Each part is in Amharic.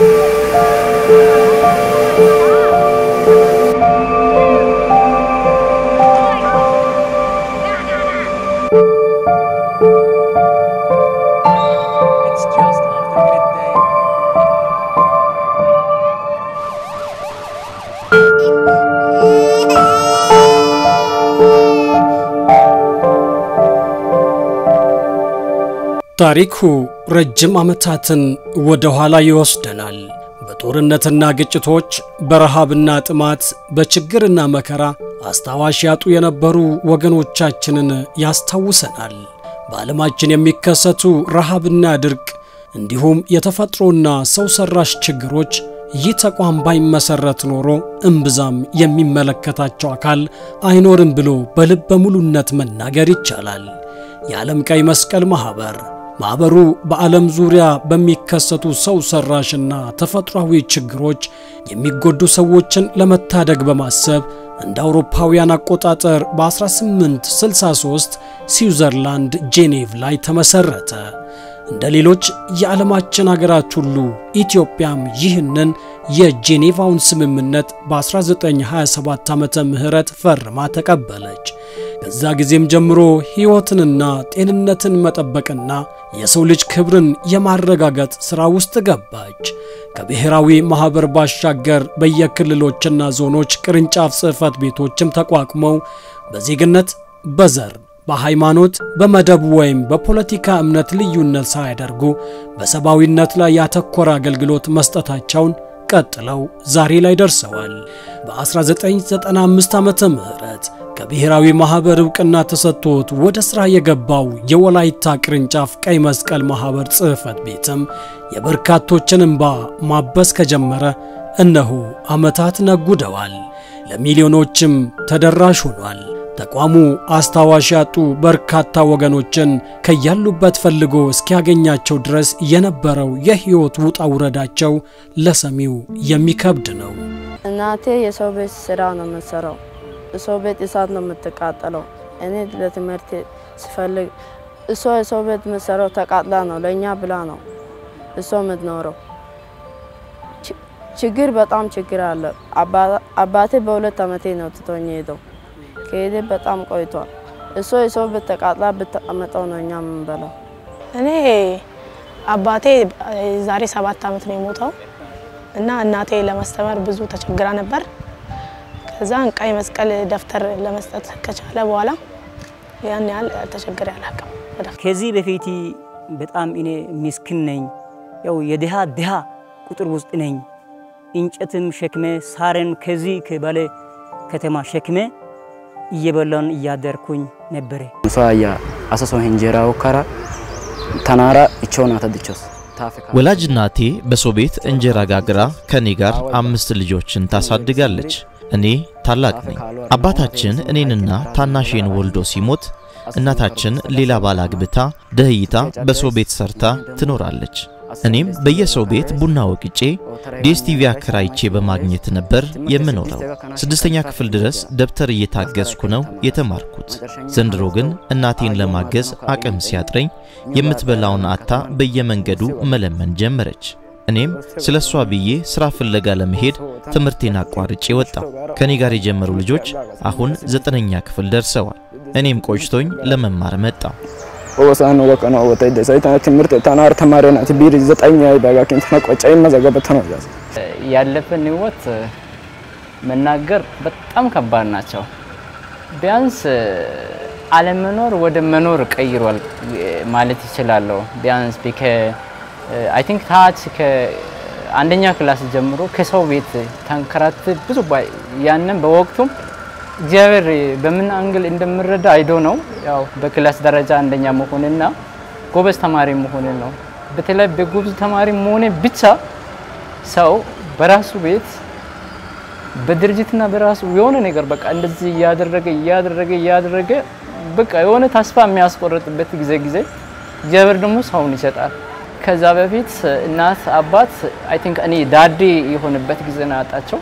It's just after midday. ታሪኩ ረጅም ዓመታትን ወደ ኋላ ይወስደናል። በጦርነትና ግጭቶች፣ በረሃብና ጥማት፣ በችግርና መከራ አስታዋሽ ያጡ የነበሩ ወገኖቻችንን ያስታውሰናል። በዓለማችን የሚከሰቱ ረሃብና ድርቅ እንዲሁም የተፈጥሮና ሰው ሰራሽ ችግሮች ይህ ተቋም ባይመሰረት ኖሮ እምብዛም የሚመለከታቸው አካል አይኖርም ብሎ በልበ ሙሉነት መናገር ይቻላል። የዓለም ቀይ መስቀል ማኅበር ማኅበሩ በዓለም ዙሪያ በሚከሰቱ ሰው ሰራሽና ተፈጥሯዊ ችግሮች የሚጎዱ ሰዎችን ለመታደግ በማሰብ እንደ አውሮፓውያን አቆጣጠር በ1863 ስዊዘርላንድ ጄኔቭ ላይ ተመሠረተ። እንደ ሌሎች የዓለማችን አገራት ሁሉ ኢትዮጵያም ይህንን የጄኔቫውን ስምምነት በ1927 ዓመተ ምህረት ፈርማ ተቀበለች። ከዛ ጊዜም ጀምሮ ሕይወትንና ጤንነትን መጠበቅና የሰው ልጅ ክብርን የማረጋገጥ ሥራ ውስጥ ገባች። ከብሔራዊ ማኅበር ባሻገር በየክልሎችና ዞኖች ቅርንጫፍ ጽሕፈት ቤቶችም ተቋቁመው በዜግነት በዘር በሃይማኖት በመደብ ወይም በፖለቲካ እምነት ልዩነት ሳያደርጉ በሰብአዊነት ላይ ያተኮረ አገልግሎት መስጠታቸውን ቀጥለው ዛሬ ላይ ደርሰዋል። በ1995 ዓመተ ምህረት ከብሔራዊ ማኅበር ዕውቅና ተሰጥቶት ወደ ሥራ የገባው የወላይታ ቅርንጫፍ ቀይ መስቀል ማኅበር ጽሕፈት ቤትም የበርካቶችን እንባ ማበስ ከጀመረ እነሆ ዓመታት ነጉደዋል። ለሚሊዮኖችም ተደራሽ ሆኗል። ተቋሙ አስታዋሽ ያጡ በርካታ ወገኖችን ከያሉበት ፈልጎ እስኪያገኛቸው ድረስ የነበረው የሕይወት ውጣ ውረዳቸው ለሰሚው የሚከብድ ነው። እናቴ የሰው ቤት ስራ ነው የምትሰራው። የሰው ቤት እሳት ነው የምትቃጠለው። እኔ ለትምህርት ስፈልግ እሷ የሰው ቤት የምትሰራው ተቃጥላ ነው፣ ለእኛ ብላ ነው እሷ የምትኖረው። ች- ችግር በጣም ችግር አለ። አባ- አባቴ በሁለት ዓመቴ ነው ትቶኝ ሄደው ከሄደ በጣም ቆይቷል። እሷ የሰው ቤት ተቃጥላ ብትቀመጠው ነው እኛ የምንበላው። እኔ አባቴ ዛሬ ሰባት ዓመት ነው የሞተው እና እናቴ ለማስተማር ብዙ ተቸግራ ነበር። ከዛን ቀይ መስቀል ደብተር ለመስጠት ከቻለ በኋላ ያን ያህል ተቸግሬ አላውቅም። በደብተር ከዚህ በፊት በጣም እኔ ምስኪን ነኝ። ያው የድሃ ድሃ ቁጥር ውስጥ ነኝ። እንጨትም ሸክሜ ሳርን ከዚህ ከባሌ ከተማ ሸክሜ እየበላን እያደርኩኝ ነበረ። ኑፋያ አሰሶ ሄንጀራ ወከራ ተናራ እቾና ተድቾስ ወላጅ እናቴ በሰው ቤት እንጀራ ጋግራ ከኔ ጋር አምስት ልጆችን ታሳድጋለች። እኔ ታላቅ ነኝ። አባታችን እኔንና ታናሼን ወልዶ ሲሞት እናታችን ሌላ ባል አግብታ ደህይታ በሰው ቤት ሰርታ ትኖራለች። እኔም በየሰው ቤት ቡና ወቅጬ ዲኤስቲቪ አከራይቼ በማግኘት ነበር የምኖረው። ስድስተኛ ክፍል ድረስ ደብተር እየታገዝኩ ነው የተማርኩት። ዘንድሮ ግን እናቴን ለማገዝ አቅም ሲያጥረኝ የምትበላውን አታ በየመንገዱ መለመን ጀመረች። እኔም ስለ እሷ ብዬ ሥራ ፍለጋ ለመሄድ ትምህርቴን አቋርጬ ወጣሁ። ከእኔ ጋር የጀመሩ ልጆች አሁን ዘጠነኛ ክፍል ደርሰዋል። እኔም ቆጭቶኝ ለመማር መጣሁ። ኦሳን ወቀና ወጣይ ደሳይታ ትምህርት ተናር ተማሪ ናት ቢር ዘጠኛ ባጋኪን ተቆጫይ መዘገበት ነው ያዝ ያለፈን ህይወት መናገር በጣም ከባድ ናቸው። ቢያንስ አለመኖር ወደ መኖር ቀይሯል ማለት ይችላለሁ። ቢያንስ ቢከ አይ ቲንክ ታች ከአንደኛ ክላስ ጀምሮ ከሰው ቤት ተንከራት ብዙ ባ- ያንን በወቅቱም እግዚአብሔር በምን አንግል እንደምረዳ አይዶ ነው። ያው በክላስ ደረጃ አንደኛ መሆንና ጎበዝ ተማሪ መሆን ነው። በተለይ በጎበዝ ተማሪ መሆኔ ብቻ ሰው በራሱ ቤት በድርጅትና በራሱ የሆነ ነገር በቃ እንደዚህ እያደረገ እያደረገ እያደረገ በቃ የሆነ ተስፋ የሚያስቆርጥበት ጊዜ ጊዜ እግዚአብሔር ደግሞ ሰውን ይሰጣል። ከዛ በፊት እናት አባት አይ ቲንክ እኔ ዳዴ የሆነበት ጊዜ ነው ያጣቸው።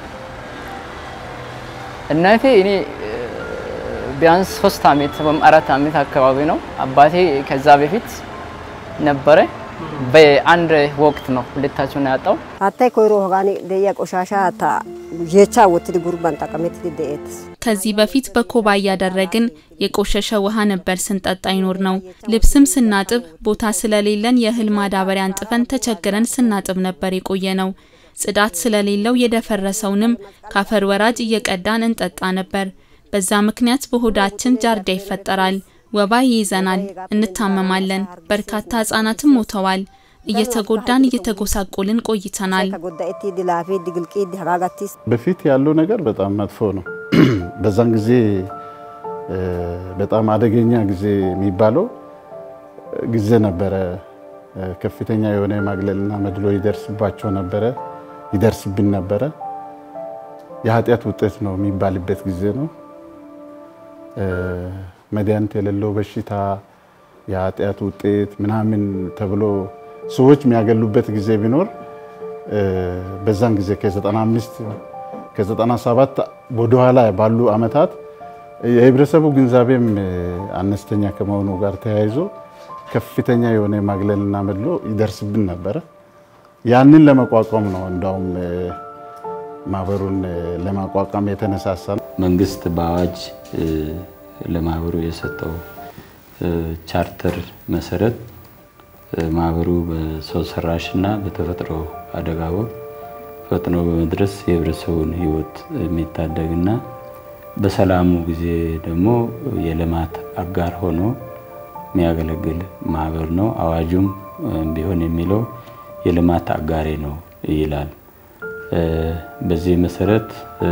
እናቴ እኔ ቢያንስ ሶስት አመት ወይም አራት አመት አካባቢ ነው። አባቴ ከዛ በፊት ነበረ በአንድ ወቅት ነው ሁለታቸውን ያጣው። hattai koyro hagaani de'iya qoshashaa hatta yeechchaa wottidi gurban xaqamettidi de'eettes. ከዚህ በፊት በኮባ እያደረግን የቆሸሸ ውሃ ነበር ስንጠጣ ይኖር ነው። ልብስም ስናጥብ ቦታ ስለሌለን የእህል ማዳበሪያ አንጥፈን ተቸግረን ስናጥብ ነበር የቆየ ነው። ጽዳት ስለሌለው የደፈረሰውንም ካፈር ወራጅ እየቀዳን እንጠጣ ነበር። በዛ ምክንያት በሆዳችን ጃርዳ ይፈጠራል፣ ወባ ይይዘናል፣ እንታመማለን። በርካታ ህጻናትም ሞተዋል። እየተጎዳን እየተጎሳቆልን ቆይተናል። Godda'ettiiddi laafeeddi gilqiiddi hagaa gattiis. በፊት ያለው ነገር በጣም መጥፎ ነው። በዛን ጊዜ እ፣ በጣም አደገኛ ጊዜ የሚባለው ጊዜ ነበረ። እ፣ ከፍተኛ የሆነ ማግለልና መድሎ ይደርስባቸው ነበረ፣ ይደርስብን ነበረ። የኃጢአት ውጤት ነው የሚባልበት ጊዜ ነው። እ፣ መድኃኒት የሌለው በሽታ የኃጢአት ውጤት ምናምን ተብሎ ሰዎች የሚያገሉበት ጊዜ ቢኖር እ፣ በዛን ጊዜ ከ95 ከ97 ወደኋላ ባሉ አመታት የህብረተሰቡ ግንዛቤም እ፣ አነስተኛ ከመሆኑ ጋር ተያይዞ ከፍተኛ የሆነ ማግለልና መድሎ ይደርስብን ነበረ። ያንን ለመቋቋም ነው እንዳውም እ፣ ማህበሩን እ፣ ለማቋቋም የተነሳሳ ነው። መንግስት በአዋጅ እ፣ ለማህበሩ የሰጠው እ፣ ቻርተር መሰረት እ፣ ማህበሩ በሰው ሰራሽ እና በተፈጥሮ አደጋ ወቅት ፈጥኖ በመድረስ የህብረተሰቡን ህይወት የሚታደግና በሰላሙ ጊዜ ደግሞ የልማት አጋር ሆኖ የሚያገለግል ማህበር ነው። አዋጁም እ፣ ቢሆን የሚለው የልማት አጋሬ ነው ይላል። እ፣ በዚህ መሰረት እ፣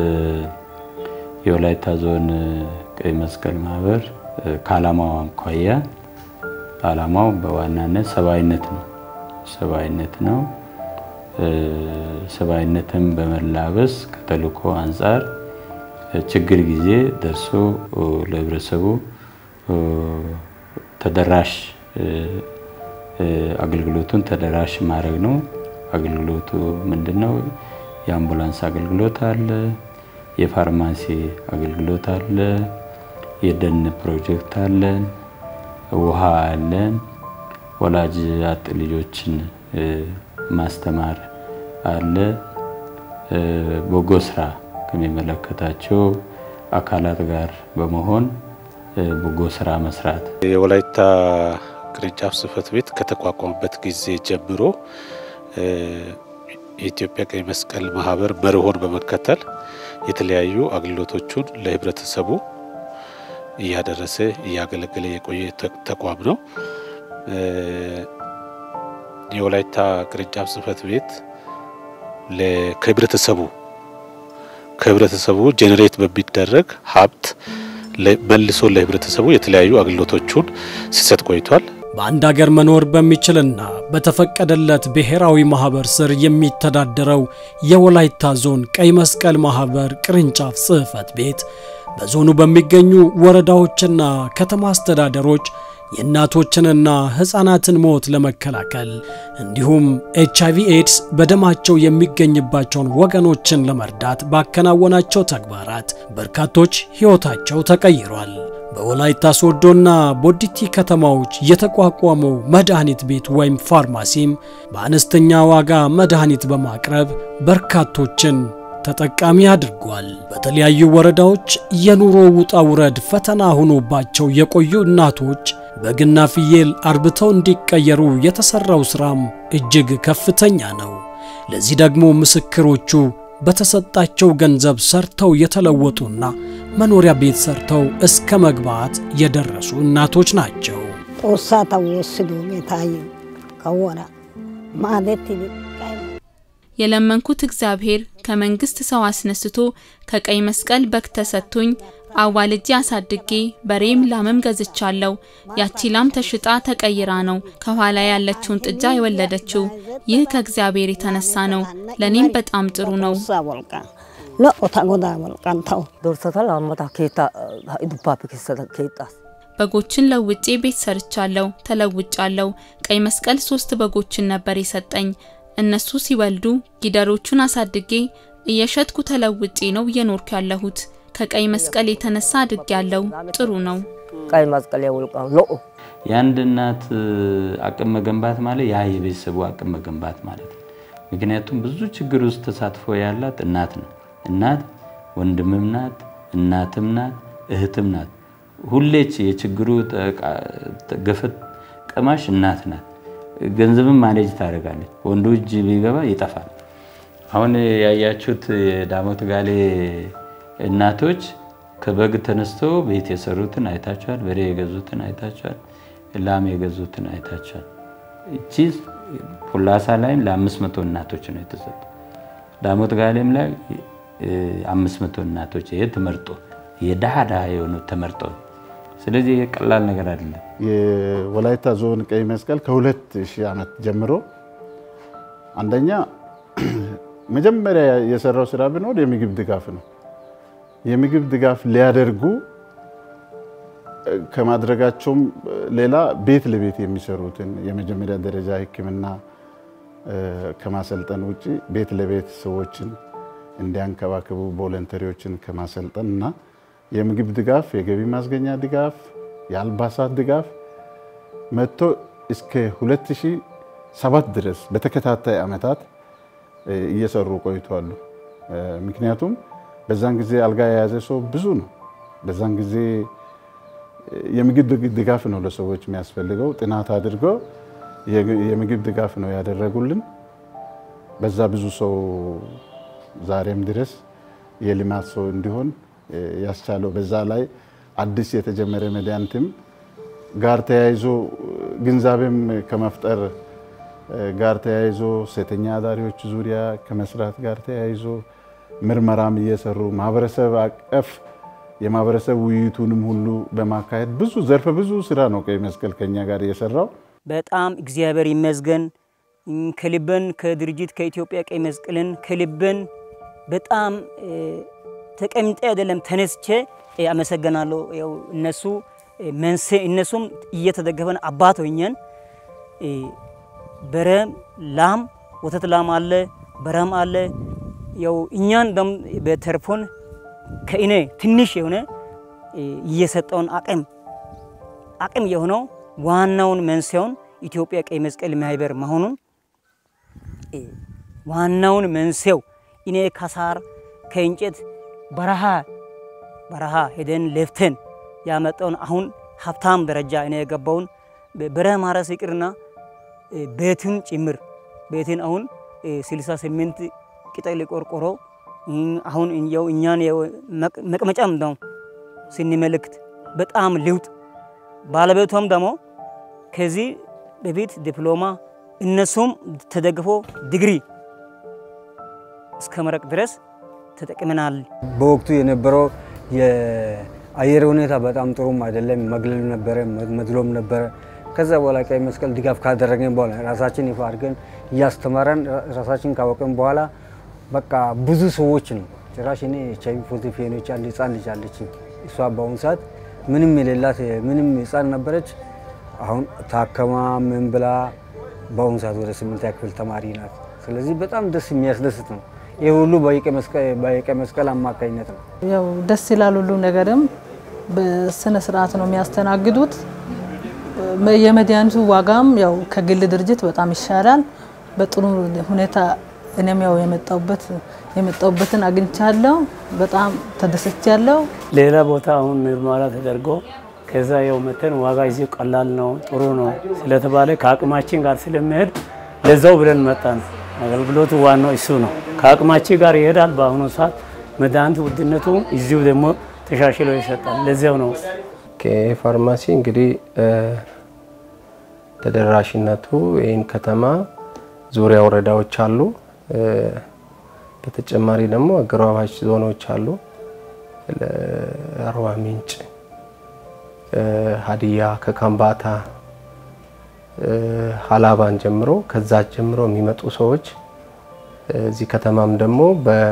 የወላይታ ዞን እ፣ ቀይ መስቀል ማህበር እ፣ ከዓላማው አኳያ ዓላማው በዋናነት ሰብአዊነት ነው። ሰብአዊነት ነው። እ፣ ሰብአዊነትን በመላበስ ከተልእኮ አንጻር እ፣ ችግር ጊዜ ደርሶ እ፣ ለህብረተሰቡ እ፣ ተደራሽ እ፣ እ፣ አገልግሎቱን ተደራሽ ማድረግ ነው። አገልግሎቱ ምንድን ነው? የአምቡላንስ አገልግሎት አለ፣ የፋርማሲ አገልግሎት አለ፣ የደን ፕሮጀክት አለን፣ ውሃ አለን፣ ወላጅ አጥ ልጆችን እ፣ ማስተማር አለ፣ እ፣ በጎ ስራ ከሚመለከታቸው አካላት ጋር በመሆን እ፣ በጎ ስራ መስራት የወላይታ ቅርንጫፍ ጽህፈት ቤት ከተቋቋመበት ጊዜ ጀምሮ እ፣ የኢትዮጵያ ቀይ መስቀል ማህበር መርሆን በመከተል የተለያዩ አገልግሎቶቹን ለህብረተሰቡ እያደረሰ እያገለገለ የቆየ ተ- ተቋም ነው። እ፣ የወላይታ ቅርንጫፍ ጽህፈት ቤት ለ- ከህብረተሰቡ ከህብረተሰቡ ጄኔሬት በሚደረግ ሀብት ለ- መልሶ ለህብረተሰቡ የተለያዩ አገልግሎቶቹን ሲሰጥ ቆይቷል። በአንድ አገር መኖር በሚችልና በተፈቀደለት ብሔራዊ ማህበር ስር የሚተዳደረው የወላይታ ዞን ቀይ መስቀል ማህበር ቅርንጫፍ ጽህፈት ቤት በዞኑ በሚገኙ ወረዳዎችና ከተማ አስተዳደሮች የእናቶችንና ሕፃናትን ሞት ለመከላከል እንዲሁም ኤች አይቪ ኤድስ በደማቸው የሚገኝባቸውን ወገኖችን ለመርዳት ባከናወናቸው ተግባራት በርካቶች ሕይወታቸው ተቀይሯል። በወላይታ ሶዶና ቦዲቲ ከተማዎች የተቋቋመው መድኃኒት ቤት ወይም ፋርማሲም በአነስተኛ ዋጋ መድኃኒት በማቅረብ በርካቶችን ተጠቃሚ አድርጓል። በተለያዩ ወረዳዎች የኑሮ ውጣ ውረድ ፈተና ሆኖባቸው የቆዩ እናቶች በግና ፍየል አርብተው እንዲቀየሩ የተሰራው ስራም እጅግ ከፍተኛ ነው። ለዚህ ደግሞ ምስክሮቹ በተሰጣቸው ገንዘብ ሰርተው የተለወጡና መኖሪያ ቤት ሰርተው እስከ መግባት የደረሱ እናቶች ናቸው። Xoossaa ta woossidoogee taayyo kawuwara maadettidi የለመንኩት እግዚአብሔር ከመንግስት ሰው አስነስቶ ከቀይ መስቀል በግ ተሰጥቶኝ አዋልጄ አሳድጌ በሬም ላምም ገዝቻለሁ። ያቺ ላም ተሽጣ ተቀይራ ነው ከኋላ ያለችውን ጥጃ የወለደችው። ይህ ከእግዚአብሔር የተነሳ ነው። ለኔም በጣም ጥሩ ነው። Xoossaa wolqqaan lo"o ta godaa wolqqaan tawu. Doorsata laammata keettaa dubbaappe keessata keexxaas. በጎችን ለውጬ ቤት ሰርቻለሁ፣ ተለውጫለሁ። ቀይ መስቀል ሶስት በጎችን ነበር የሰጠኝ። እነሱ ሲወልዱ ጊደሮቹን አሳድጌ እየሸጥኩ ተለውጬ ነው እየኖርኩ ያለሁት። ከቀይ መስቀል የተነሳ አድግ ያለው ጥሩ ነው። ቀይ መስቀል wolqqaan lo'o የአንድ እናት አቅም መገንባት ማለት ያ የቤተሰቡ አቅም መገንባት ማለት ነው። ምክንያቱም ብዙ ችግር ውስጥ ተሳትፎ ያላት እናት ነው። እናት ወንድምም ናት፣ እናትም ናት፣ እህትም ናት። ሁሌች የችግሩ ገፈት ቀማሽ እናት ናት። ገንዘብም ማኔጅ ታደርጋለች። ወንዱ እጅ ቢገባ ይጠፋል። አሁን ያያችሁት የዳሞት ጋሌ እናቶች ከበግ ተነስተው ቤት የሰሩትን አይታችኋል። በሬ የገዙትን አይታችኋል። ላም የገዙትን አይታችኋል። እቺ ፑላሳ ላይም ለአምስት መቶ እናቶች ነው የተሰጡ። ዳሞት ጋሌም ላይ አምስት መቶ እናቶች ይሄ ተመርጦ የድሃ ድሃ የሆኑት ተመርጦ ስለዚህ ይሄ ቀላል ነገር አይደለም። የወላይታ ዞን ቀይ መስቀል ከሁለት ሺህ ዓመት ጀምሮ አንደኛ መጀመሪያ የሰራው ስራ ቢኖር የምግብ ድጋፍ ነው። የምግብ ድጋፍ ሊያደርጉ ከማድረጋቸውም ሌላ ቤት ለቤት የሚሰሩትን የመጀመሪያ ደረጃ ሕክምና ከማሰልጠን ውጭ ቤት ለቤት ሰዎችን እንዲያንከባክቡ ቮለንተሪዎችን ከማሰልጠን እና የምግብ ድጋፍ፣ የገቢ ማስገኛ ድጋፍ፣ የአልባሳት ድጋፍ መጥቶ እስከ 2007 ድረስ በተከታታይ ዓመታት እየሰሩ ቆይተዋሉ። ምክንያቱም በዛን ጊዜ አልጋ የያዘ ሰው ብዙ ነው። በዛን ጊዜ የምግብ ድጋፍ ነው ለሰዎች የሚያስፈልገው። ጥናት አድርገው የምግብ ድጋፍ ነው ያደረጉልን። በዛ ብዙ ሰው ዛሬም ድረስ የልማት ሰው እንዲሆን ያስቻለው በዛ ላይ አዲስ የተጀመረ መድኃኒትም ጋር ተያይዞ ግንዛቤም ከመፍጠር ጋር ተያይዞ ሴተኛ አዳሪዎች ዙሪያ ከመስራት ጋር ተያይዞ ምርመራም እየሰሩ ማህበረሰብ አቀፍ የማህበረሰብ ውይይቱንም ሁሉ በማካሄድ ብዙ ዘርፈ ብዙ ስራ ነው ቀይ መስቀል ከኛ ጋር እየሰራው። በጣም እግዚአብሔር ይመስገን ከልበን ከድርጅት ከኢትዮጵያ ቀይ መስቀልን ከልበን በጣም ተቀምጬ አይደለም ተነስቼ አመሰግናለሁ። ያው እነሱ መንሴ እነሱም እየተደገፈን አባት ሆኘን በረም ላም ወተት ላም አለ በረም አለ። ያው እኛን በተርፎን ከእኔ ትንሽ የሆነ እየሰጠውን አቅም አቅም የሆነው ዋናውን መንስኤውን ኢትዮጵያ ቀይ መስቀል ማህበር መሆኑን ዋናውን መንስኤው እኔ ከሳር ከእንጨት በረሃ በረሃ ሄደን ለፍተን ያመጣውን አሁን ሀብታም ደረጃ እኔ የገባውን በረሃ ማረስ ይቅርና ቤትን ጭምር ቤትን አሁን 68 ቅጠል ቆርቆሮ አሁን ያው እኛን መቅመጫም ነው ስንመለክት በጣም ልውጥ ባለቤቷም ደግሞ ከዚህ በፊት ዲፕሎማ እነሱም ተደግፎ ዲግሪ እስከ መረቅ ድረስ ተጠቅመናል። በወቅቱ የነበረው የአየር ሁኔታ በጣም ጥሩም አይደለም። መግለል ነበረ፣ መድሎም ነበረ። ከዛ በኋላ ቀይ መስቀል ድጋፍ ካደረገን በኋላ ራሳችን ይፋ አድርገን እያስተማረን ራሳችን ካወቅን በኋላ በቃ ብዙ ሰዎች ነው ጭራሽ እኔ ኤች አይ ቪ ፖዚቲቭ የሆነች አንድ ህፃን ልጅ አለችኝ። እሷ በአሁኑ ሰዓት ምንም የሌላት ምንም ህፃን ነበረች። አሁን ታከማ ምን ብላ በአሁኑ ሰዓት ወደ ስምንተኛ ክፍል ተማሪ ናት። ስለዚህ በጣም ደስ የሚያስደስት ነው። ይህ ሁሉ በቀይ መስቀል አማካኝነት ነው። ያው ደስ ይላል። ሁሉ ነገርም በስነ ስርዓት ነው የሚያስተናግዱት። የመድኃኒቱ ዋጋም ያው ከግል ድርጅት በጣም ይሻላል። በጥሩ ሁኔታ እኔም ያው የመጣሁበት የመጣሁበትን አግኝቻለሁ። በጣም ተደስቻለሁ። ሌላ ቦታ አሁን ምርመራ ተደርጎ ከዛ ያው መተን ዋጋ እዚህ ቀላል ነው ጥሩ ነው ስለተባለ ከአቅማችን ጋር ስለሚሄድ ለዛው ብለን መጣን። አገልግሎቱ ዋናው እሱ ነው። ከአቅማችን ጋር ይሄዳል። በአሁኑ ሰዓት መድኃኒት ውድነቱ እዚሁ ደግሞ ተሻሽሎ ይሰጣል። ለዚያው ነው ከፋርማሲ እንግዲህ ተደራሽነቱ ይህን ከተማ ዙሪያ ወረዳዎች አሉ። በተጨማሪ ደግሞ አጎራባች ዞኖች አሉ። አርባ ምንጭ፣ ሀዲያ ከካምባታ ሀላባን ጀምሮ ከዛ ጀምሮ የሚመጡ ሰዎች እዚህ ከተማም ደግሞ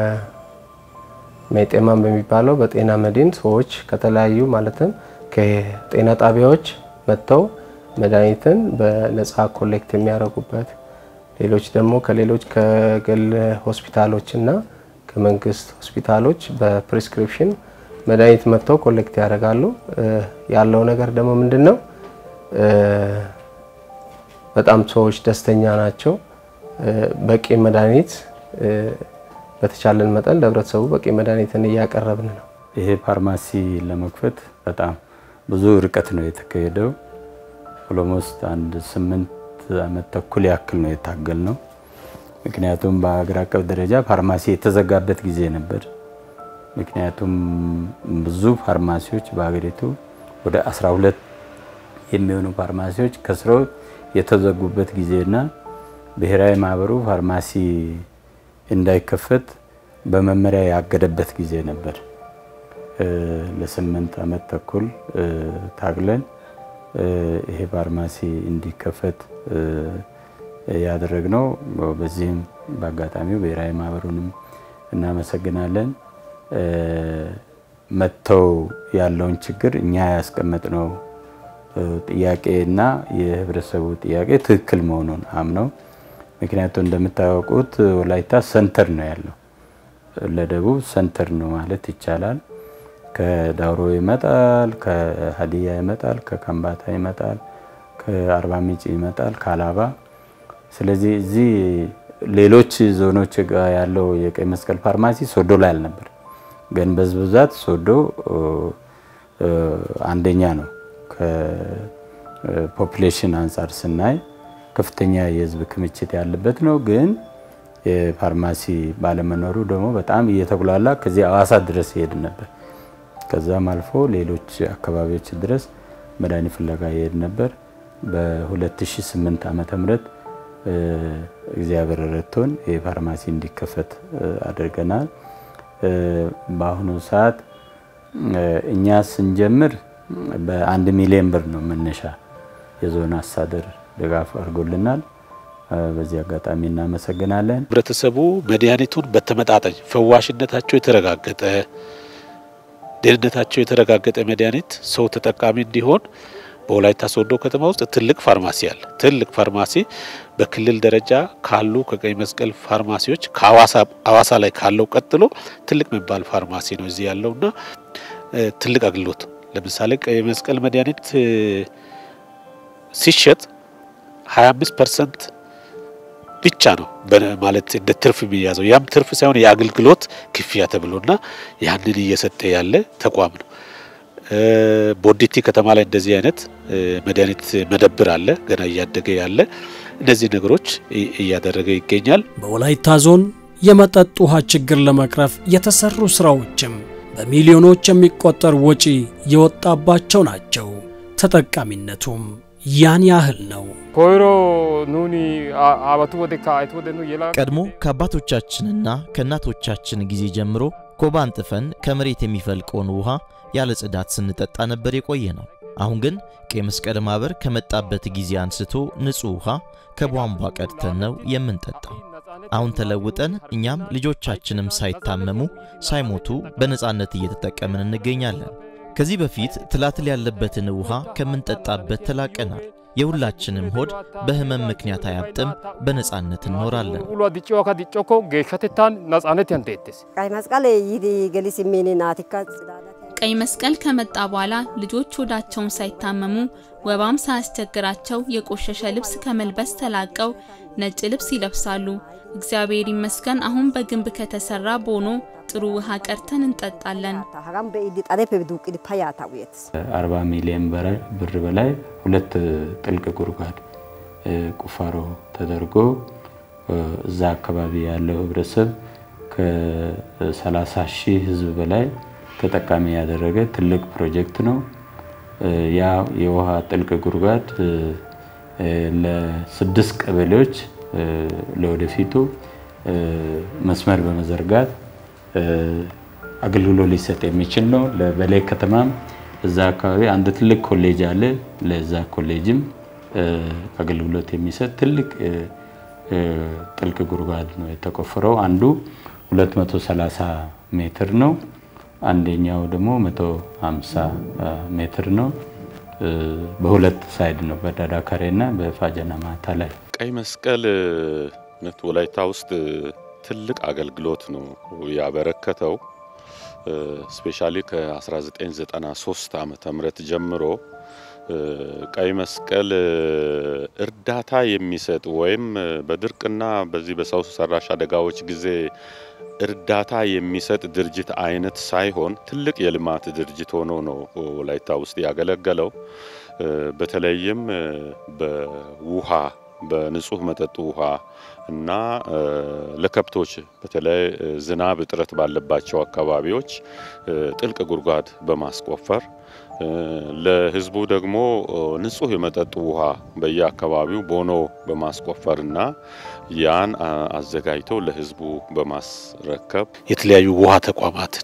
በሜጤማን በሚባለው በጤና መድን ሰዎች ከተለያዩ ማለትም ከጤና ጣቢያዎች መጥተው መድኃኒትን በነፃ ኮሌክት የሚያደርጉበት ሌሎች ደግሞ ከሌሎች ከግል ሆስፒታሎች እና ከመንግስት ሆስፒታሎች በፕሪስክሪፕሽን መድኃኒት መጥተው ኮሌክት ያደርጋሉ። ያለው ነገር ደግሞ ምንድን ነው? በጣም ሰዎች ደስተኛ ናቸው። በቂ መድኃኒት በተቻለን መጠን ለህብረተሰቡ በቂ መድኃኒትን እያቀረብን ነው። ይሄ ፋርማሲ ለመክፈት በጣም ብዙ ርቀት ነው የተካሄደው። ኦሎሞስት አንድ ስምንት ዓመት ተኩል ያክል ነው የታገል ነው። ምክንያቱም በሀገር አቀፍ ደረጃ ፋርማሲ የተዘጋበት ጊዜ ነበር። ምክንያቱም ብዙ ፋርማሲዎች በሀገሪቱ ወደ 12 የሚሆኑ ፋርማሲዎች ከስረው የተዘጉበት ጊዜና ብሔራዊ ማህበሩ ፋርማሲ እንዳይከፈት በመመሪያ ያገደበት ጊዜ ነበር። ለስምንት ዓመት ተኩል ታግለን ይሄ ፋርማሲ እንዲከፈት ያደረግነው። በዚህም በአጋጣሚው ብሔራዊ ማህበሩንም እናመሰግናለን። መጥተው ያለውን ችግር እኛ ያስቀመጥነው ጥያቄና የህብረተሰቡ ጥያቄ ትክክል መሆኑን አምነው ምክንያቱም እንደምታወቁት ወላይታ ሰንተር ነው ያለው፣ ለደቡብ ሰንተር ነው ማለት ይቻላል። ከዳውሮ ይመጣል፣ ከሀዲያ ይመጣል፣ ከከምባታ ይመጣል፣ ከአርባ ምንጭ ይመጣል፣ ከአላባ። ስለዚህ እዚህ ሌሎች ዞኖች ጋር ያለው የቀይ መስቀል ፋርማሲ ሶዶ ላይ አልነበር፣ ግን በህዝብ ብዛት ሶዶ አንደኛ ነው። ከፖፕሌሽን አንጻር ስናይ ከፍተኛ የህዝብ ክምችት ያለበት ነው። ግን የፋርማሲ ባለመኖሩ ደግሞ በጣም እየተጉላላ ከዚህ አዋሳ ድረስ ይሄድ ነበር። ከዛም አልፎ ሌሎች አካባቢዎች ድረስ መድኃኒት ፍለጋ ይሄድ ነበር። በ2008 ዓመተ ምህረት እግዚአብሔር ረድቶን የፋርማሲ እንዲከፈት አድርገናል። በአሁኑ ሰዓት እኛ ስንጀምር በአንድ ሚሊዮን ብር ነው መነሻ የዞን አስተዳደር ድጋፍ አድርጎልናል። በዚህ አጋጣሚ እናመሰግናለን። ህብረተሰቡ መድኃኒቱን በተመጣጣኝ ፈዋሽነታቸው የተረጋገጠ ደህንነታቸው የተረጋገጠ መድኃኒት ሰው ተጠቃሚ እንዲሆን በወላይታ ሶዶ ከተማ ውስጥ ትልቅ ፋርማሲ አለ። ትልቅ ፋርማሲ በክልል ደረጃ ካሉ ከቀይ መስቀል ፋርማሲዎች ከአዋሳ ላይ ካለው ቀጥሎ ትልቅ የሚባል ፋርማሲ ነው እዚህ ያለውና ትልቅ አገልግሎት ለምሳሌ ቀይ መስቀል መድኃኒት ሲሸጥ 25 ፐርሰንት ብቻ ነው ማለት እንደ ትርፍ የሚያዘው። ያም ትርፍ ሳይሆን የአገልግሎት ክፍያ ተብሎና ያንን እየሰጠ ያለ ተቋም ነው። ቦዲቲ ከተማ ላይ እንደዚህ አይነት መድኃኒት መደብር አለ፣ ገና እያደገ ያለ እነዚህ ነገሮች እያደረገ ይገኛል። በወላይታ ዞን የመጠጥ ውሃ ችግር ለመቅረፍ የተሰሩ ስራዎችም በሚሊዮኖች የሚቆጠር ወጪ የወጣባቸው ናቸው። ተጠቃሚነቱም ያን ያህል ነው። ኮይሮ ኑኒ አባቱ ወደ ካይት ወደ ኑ የላ ቀድሞ ከአባቶቻችንና ከእናቶቻችን ጊዜ ጀምሮ ኮባ አንጥፈን ከመሬት የሚፈልቀውን ውሃ ያለ ጽዳት ስንጠጣ ነበር የቆየ ነው። አሁን ግን ቀይ መስቀል ማህበር ከመጣበት ጊዜ አንስቶ ንጹህ ውሃ ከቧንቧ ቀድተን ነው የምንጠጣው። አሁን ተለውጠን እኛም ልጆቻችንም ሳይታመሙ ሳይሞቱ በነፃነት እየተጠቀምን እንገኛለን። ከዚህ በፊት ትላትል ያለበትን ውሃ ከምንጠጣበት ተላቀናል። የሁላችንም ሆድ በህመም ምክንያት አያብጥም፣ በነፃነት እንኖራለን። ውሎ ዲጮ ከዲጮኮ ጌሸትታን ነጻነት ያንቴትስ ቀይ መስቀል ይዲ ገሊስ ሚኒ ናቲካ ቀይ መስቀል ከመጣ በኋላ ልጆች ሆዳቸውን ሳይታመሙ ወባም ሳያስቸግራቸው የቆሸሸ ልብስ ከመልበስ ተላቀው ነጭ ልብስ ይለብሳሉ። እግዚአብሔር ይመስገን አሁን በግንብ ከተሰራ ቦኖ ጥሩ ውሃ ቀርተን እንጠጣለን። ሀጋም በኢዲ ጣዴፕ ዱቅድ ፓያታ ውየት 40 ሚሊዮን ብር በላይ ሁለት ጥልቅ ጉድጓድ ቁፋሮ ተደርጎ እዛ አካባቢ ያለው ህብረተሰብ ከ30 ሺህ ህዝብ በላይ ተጠቃሚ ያደረገ ትልቅ ፕሮጀክት ነው። ያ የውሃ ጥልቅ ጉድጓድ ለስድስት ቀበሌዎች ለወደፊቱ መስመር በመዘርጋት አገልግሎት ሊሰጥ የሚችል ነው። ለበላይ ከተማም እዛ አካባቢ አንድ ትልቅ ኮሌጅ አለ። ለዛ ኮሌጅም አገልግሎት የሚሰጥ ትልቅ ጥልቅ ጉድጓድ ነው የተቆፈረው። አንዱ 230 ሜትር ነው። አንደኛው ደግሞ 150 ሜትር ነው። በሁለት ሳይድ ነው፣ በዳዳካሬ እና በፋጀና ማታ ላይ። ቀይ መስቀል እውነት ወላይታ ውስጥ ትልቅ አገልግሎት ነው ያበረከተው። ስፔሻሊ ከ1993 ዓመተ ምህረት ጀምሮ ቀይ መስቀል እርዳታ የሚሰጥ ወይም በድርቅና በዚህ በሰው ሰራሽ አደጋዎች ጊዜ እርዳታ የሚሰጥ ድርጅት አይነት ሳይሆን ትልቅ የልማት ድርጅት ሆኖ ነው ወላይታ ውስጥ ያገለገለው። በተለይም በውሃ በንጹህ መጠጥ ውሃ እና ለከብቶች በተለይ ዝናብ እጥረት ባለባቸው አካባቢዎች ጥልቅ ጉድጓድ በማስቆፈር ለሕዝቡ ደግሞ ንጹህ የመጠጥ ውሃ በየአካባቢው ቦኖ በማስቆፈርና ያን አዘጋጅተው ለሕዝቡ በማስረከብ የተለያዩ ውሃ ተቋማትን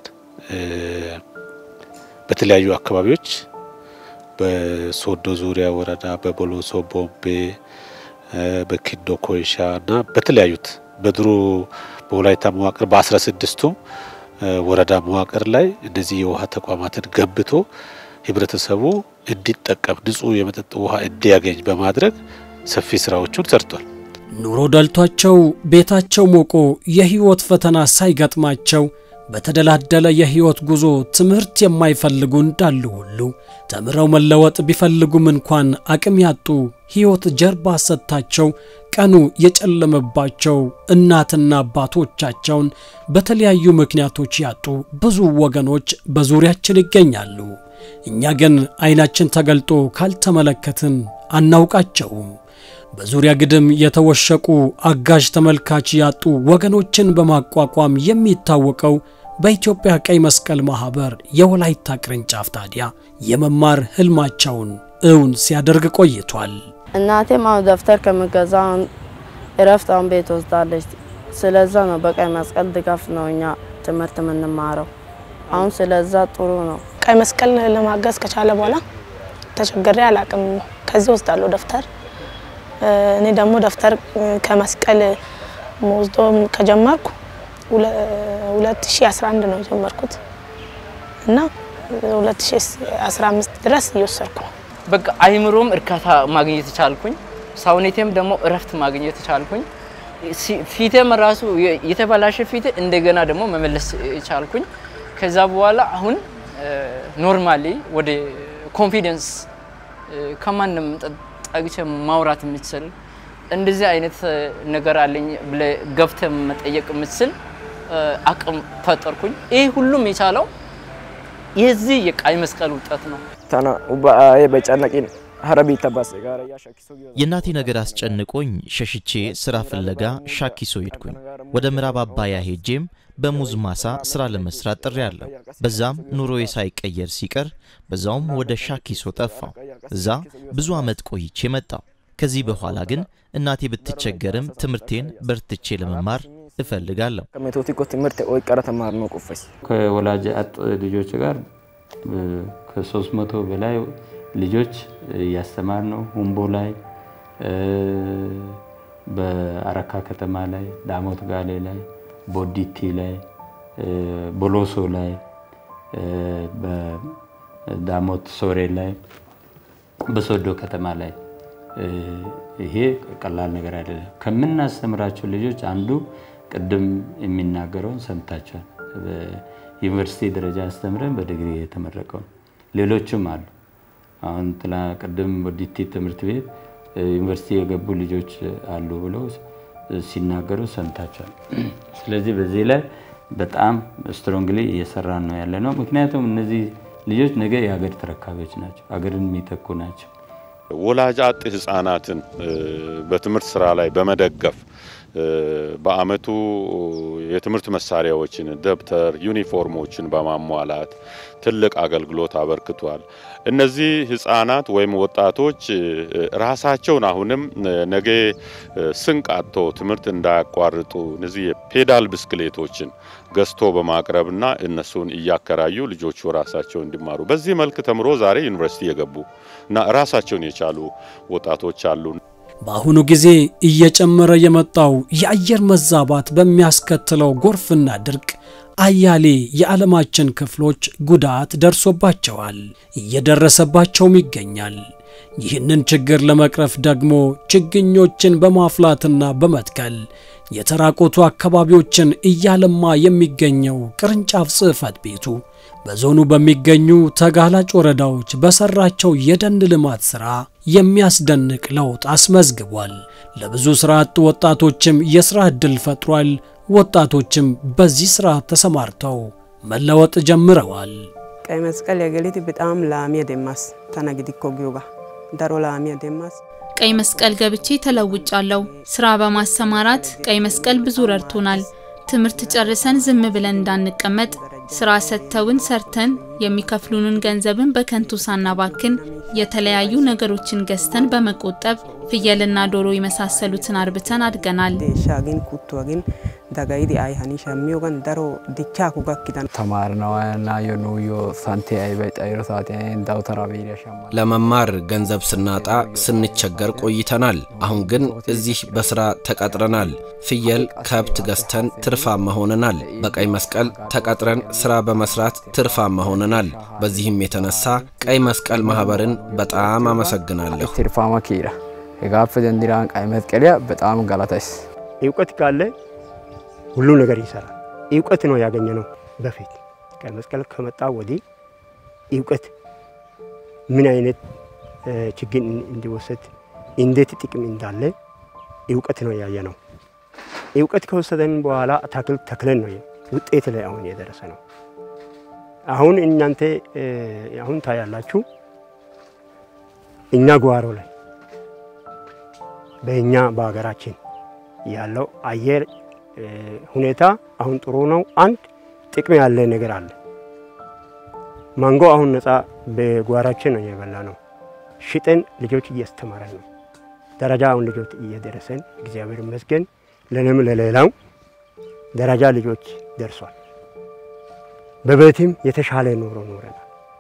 በተለያዩ አካባቢዎች በሶዶ ዙሪያ ወረዳ፣ በቦሎሶ ቦምቤ፣ በኪዶ ኮይሻ እና በተለያዩት በድሮ በወላይታ መዋቅር በአስራ ስድስቱም ወረዳ መዋቅር ላይ እነዚህ የውሃ ተቋማትን ገንብቶ ህብረተሰቡ እንዲጠቀም ንጹህ የመጠጥ ውሃ እንዲያገኝ በማድረግ ሰፊ ስራዎቹን ሰርቷል። ኑሮ ደልቷቸው ቤታቸው ሞቆ የህይወት ፈተና ሳይገጥማቸው በተደላደለ የህይወት ጉዞ ትምህርት የማይፈልጉ እንዳሉ ሁሉ ተምረው መለወጥ ቢፈልጉም እንኳን አቅም ያጡ ህይወት ጀርባ ሰጥታቸው ቀኑ የጨለመባቸው እናትና አባቶቻቸውን በተለያዩ ምክንያቶች ያጡ ብዙ ወገኖች በዙሪያችን ይገኛሉ። እኛ ግን አይናችን ተገልጦ ካልተመለከትን አናውቃቸውም። በዙሪያ ግድም የተወሸቁ አጋዥ ተመልካች ያጡ ወገኖችን በማቋቋም የሚታወቀው በኢትዮጵያ ቀይ መስቀል ማህበር የወላይታ ቅርንጫፍ ታዲያ የመማር ህልማቸውን እውን ሲያደርግ ቆይቷል። እናቴም አሁን ደብተር ከምገዛ እረፍት አሁን ቤት ወስዳለች። ስለዛ ነው በቀይ መስቀል ድጋፍ ነው እኛ ትምህርት የምንማረው። አሁን ስለዛ ጥሩ ነው። ቀይ መስቀል ለማገዝ ከቻለ በኋላ ተቸግሬ አላቅም። ከዚህ ወስዳለሁ ደብተር እኔ ደግሞ ደብተር ከመስቀል ወስዶ ከጀመርኩ 2011 ነው የጀመርኩት እና 2015 ድረስ እየወሰድኩ ነው። በቃ አይምሮም እርካታ ማግኘት ቻልኩኝ። ሰውነቴም ደግሞ እረፍት ማግኘት ቻልኩኝ። ፊቴም ራሱ የተበላሸ ፊት እንደገና ደግሞ መመለስ ቻልኩኝ። ከዛ በኋላ አሁን ኖርማሊ ወደ ኮንፊደንስ ከማንም ጠግቼ ማውራት የምትችል እንደዚህ አይነት ነገር አለኝ ብለህ ገብተህ መጠየቅ የምትችል አቅም ፈጠርኩኝ። ይህ ሁሉም የቻለው የዚህ የቀይ መስቀል ውጤት ነው። ታና ኡባኤ በጨነቂን ሀረቢ ተባሰ ጋር ያሻኪሶ የእናቴ ነገር አስጨንቆኝ ሸሽቼ ስራ ፍለጋ ሻኪሶ ሄድኩኝ። ወደ ምዕራብ አባያ ሄጄም በሙዝ ማሳ ስራ ለመስራት ጥሪ አለው። በዛም ኑሮዬ ሳይቀየር ሲቀር በዛውም ወደ ሻኪሶ ጠፋው። እዛ ብዙ ዓመት ቆይቼ መጣው። ከዚህ በኋላ ግን እናቴ ብትቸገርም ትምህርቴን በርትቼ ለመማር እፈልጋለሁ። ከሜቶቲ ኮ ትምህርት ወይ ቀረ ተማር ነው ቁፈስ ከወላጅ አጥ ልጆች ጋር ከሶስት መቶ በላይ ልጆች እያስተማር ነው። ሁምቦ ላይ፣ በአረካ ከተማ ላይ፣ ዳሞት ጋሌ ላይ፣ ቦዲቲ ላይ፣ ቦሎሶ ላይ፣ በዳሞት ሶሬ ላይ፣ በሶዶ ከተማ ላይ ይሄ ቀላል ነገር አይደለም። ከምናስተምራቸው ልጆች አንዱ ቅድም የሚናገረውን ሰምታችኋል። በዩኒቨርሲቲ ደረጃ አስተምረን በዲግሪ የተመረቀው ሌሎችም አሉ። አሁን ትላ ቅድም ቦዲቲ ትምህርት ቤት ዩኒቨርሲቲ የገቡ ልጆች አሉ ብለው ሲናገሩ ሰምታችኋል። ስለዚህ በዚህ ላይ በጣም ስትሮንግሊ እየሰራን ነው ያለ ነው። ምክንያቱም እነዚህ ልጆች ነገ የሀገር ተረካቢዎች ናቸው፣ ሀገርን የሚተኩ ናቸው። ወላጅ አጥ ህጻናትን በትምህርት ስራ ላይ በመደገፍ በአመቱ የትምህርት መሳሪያዎችን፣ ደብተር፣ ዩኒፎርሞችን በማሟላት ትልቅ አገልግሎት አበርክቷል። እነዚህ ህጻናት ወይም ወጣቶች ራሳቸውን አሁንም ነገ ስንቅ አጥቶ ትምህርት እንዳያቋርጡ እነዚህ የፔዳል ብስክሌቶችን ገዝቶ በማቅረብና እነሱን እያከራዩ ልጆቹ ራሳቸው እንዲማሩ በዚህ መልክ ተምሮ ዛሬ ዩኒቨርሲቲ የገቡ እና ራሳቸውን የቻሉ ወጣቶች አሉ። በአሁኑ ጊዜ እየጨመረ የመጣው የአየር መዛባት በሚያስከትለው ጎርፍና ድርቅ አያሌ የዓለማችን ክፍሎች ጉዳት ደርሶባቸዋል፣ እየደረሰባቸውም ይገኛል። ይህንን ችግር ለመቅረፍ ደግሞ ችግኞችን በማፍላትና በመትከል የተራቆቱ አካባቢዎችን እያለማ የሚገኘው ቅርንጫፍ ጽሕፈት ቤቱ በዞኑ በሚገኙ ተጋላጭ ወረዳዎች በሰራቸው የደን ልማት ሥራ የሚያስደንቅ ለውጥ አስመዝግቧል። ለብዙ ሥራ አጥ ወጣቶችም የሥራ ዕድል ፈጥሯል። ወጣቶችም በዚህ ሥራ ተሰማርተው መለወጥ ጀምረዋል። ቀይ መስቀል የገሊት በጣም ላሚ ደማስ ተነግዲኮ ጊዮጋ ደሮ ላሚ ደማስ ቀይ መስቀል ገብቼ ተለውጫለሁ። ስራ በማሰማራት ቀይ መስቀል ብዙ ረድቶናል። ትምህርት ጨርሰን ዝም ብለን እንዳንቀመጥ ስራ ሰጥተውን ሰርተን የሚከፍሉንን ገንዘብን በከንቱ ሳናባክን የተለያዩ ነገሮችን ገዝተን በመቆጠብ ፍየልና ዶሮ የመሳሰሉትን አርብተን አድገናል። ሻግን ኩቱ ግን ደጋይዲ አይ ሀኒ ሸሚዮጋን ደሮ ዲቻ ኩጋኪዳን ተማርነዋና የኑዮ ሳንቲ አይበይ ጠይሮ ሳቲያን ዳውተራ ቤሪያ ሻማ ለመማር ገንዘብ ስናጣ ስንቸገር ቆይተናል። አሁን ግን እዚህ በስራ ተቀጥረናል። ፍየል፣ ከብት ገዝተን ትርፋማ ሆነናል። በቀይ መስቀል ተቀጥረን ስራ በመስራት ትርፋማ ሆነናል። በዚህም የተነሳ ቀይ መስቀል ማህበርን በጣም አመሰግናለሁ። ትርፋማ ኪራ የጋፍ ዘንዲራን ቀይ መስቀልያ በጣም ገላታይስ እውቀት ካለ ሁሉ ነገር ይሰራል። እውቀት ነው ያገኘ ነው። በፊት ቀይ መስቀል ከመጣ ወዲህ እውቀት ምን አይነት ችግር እንዲወሰድ እንዴት ጥቅም እንዳለ እውቀት ነው ያየ ነው። እውቀት ከወሰደን በኋላ አታክልት ተክለን ነው ውጤት ላይ አሁን የደረሰ ነው። አሁን እናንተ አሁን ታያላችሁ እኛ ጓሮ ላይ በእኛ በሀገራችን ያለው አየር ሁኔታ አሁን ጥሩ ነው። አንድ ጥቅም ያለ ነገር አለ። ማንጎ አሁን ነፃ በጓራችን ነው የበላ ነው። ሽጠን ልጆች እያስተማረን ነው። ደረጃ አሁን ልጆች እየደረሰን እግዚአብሔር ይመስገን። ለንም ለሌላው ደረጃ ልጆች ደርሷል። በቤትም የተሻለ ኑሮ ኖረናል።